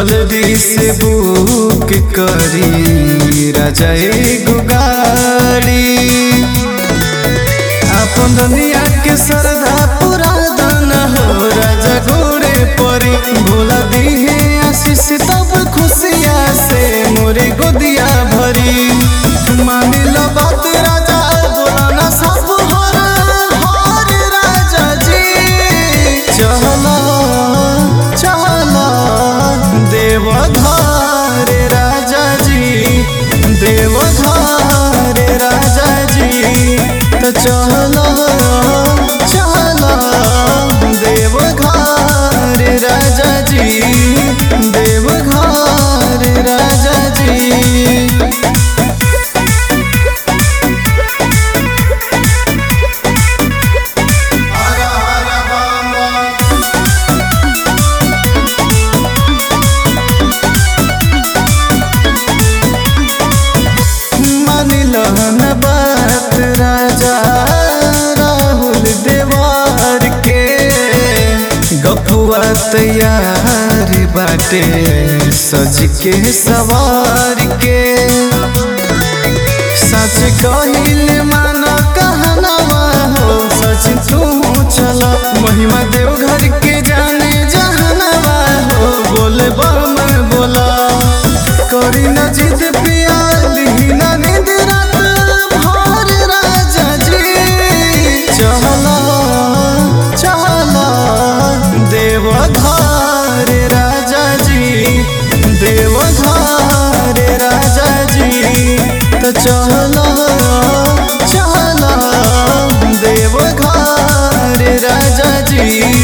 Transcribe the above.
जल्दी से बुक करी राजा एगो गाड़ी अपन दुनिया के सरदा पूरा दाना हो राजा घोड़े परी भोला दिहे आशीष तब खुशिया से मोरे गोदिया भरी मान लो बात राजा बोला ना सब हर हर राजा जी चला चला देवधार राजा जी देवधार राजा जी तो चला चला देवघर राजा जी देवघर राजा जी मानिलन बात राजा राहुल देवार के गपुआ तैयार बाटे सज के सवार के सच कहिल मान कहनवा हो सच तू चल महिमा देवघर के जाने जहनवा हो बोले बम बोला करी न जिद पियाली न नींद रात भर राजा जी चला चला देवधार राजा जी देवधार राजा जी तो चला चला देवघर राजा जी